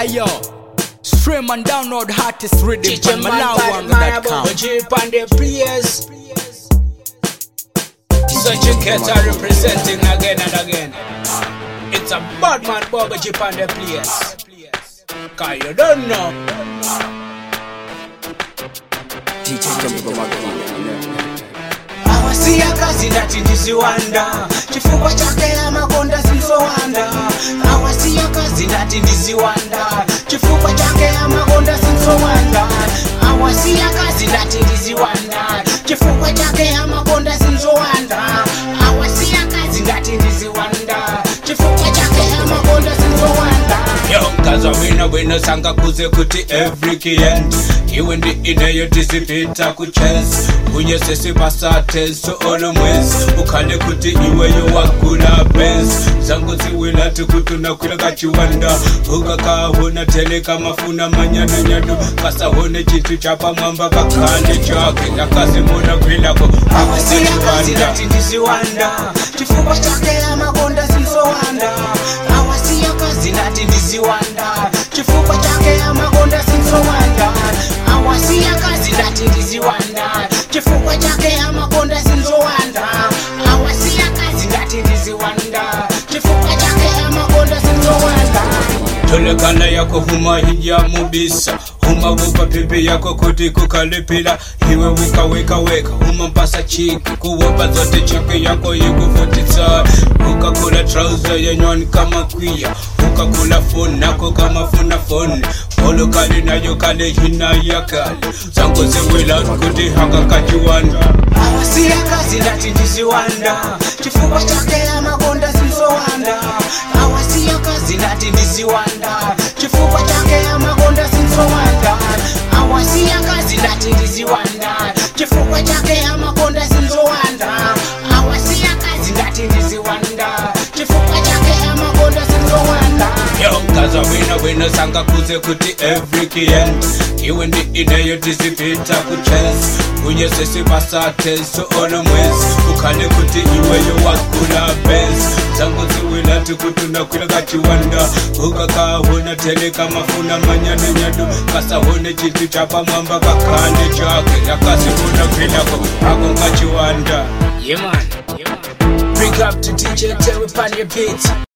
Ayo, stream and download hottest rhythm Teach a from man bad man about MalawiWang.com. the jeep and the players. Such a Keta representing again and again. It's a bad man Bubba Jeep and the players. Cause you don't know. awasiya kazi ndati ndiziwanda chifukwa chake amakonda sinzowanda awasiya kazi ndati ndiziwanda chifukwa chake amakonda sinzowanda awasiya kazi ndati ndiziwanda chifukwa chake amakonda sinzowanda awasiya kazi ndati ndiziwanda chifukwa chake amakonda sinzowanda yonkaza wina wina sanga kuze kuti every kient iwe ndi ineyo tisipita kuchance kunye sesipasathenso olo mwezi ukhale kuti iweyo wagula bens zangu ziwilati kuti unakwila kachiwanda ukakahona teleka mafuna manyadonyado kasahone chinthu chapamwamba kakhale chake akazimona kwilako awasiyakazilati ndiziwanda chifukwa chake amakonda sinzowanda awasiyakazi ndati ndiziwanda chifukwa chake amakonda sinzowanda awasiyakazi ndati ndiziwanda chifukwa chake amakonda sinzowanda awasiyakazi ndati ndiziwanda chifukwa chake amakonda sinzowanda tolekana yako huma hija mubisa huma wupa pipi yako kuti kukalipila iwe wika wika weka huma mpasa chiki kuwopa zote chiki yako yikuvutisa ukakula trouser yenywani kama kwiya ukakula foni nako kama funa foni polo kali nayo kale hina ya kale zangu ziwila kuti hakakachiwanda awasiya kazi ndati ndiziwanda chifukwa chake amakonda sinzowanda awasiya kazi ndati ndiziwanda chifukwa chake amakonda sinzowanda awasiya kazi ndati ndiziwanda chifukwa chake amakonda sinzowanda awasiya kazi ndati ndiziwanda chifukwa chake amakonda sinzowanda yonkaza wina wina sanga kuze kuti every kient iwe ndi ineyo tisipita kuchance kunye sesipasathenso olo mwezi ukhale kuti iweyo wagula bens zangu ziwilati kuti unakwila kachiwanda ukakahona teleka mafuna manyadonyado kasahone chinthu chapamwamba kakhale chake yakazimona kwilako ako nkachiwanda yeah, man. Yeah, man. Big up to DJ Terry Pan your beats.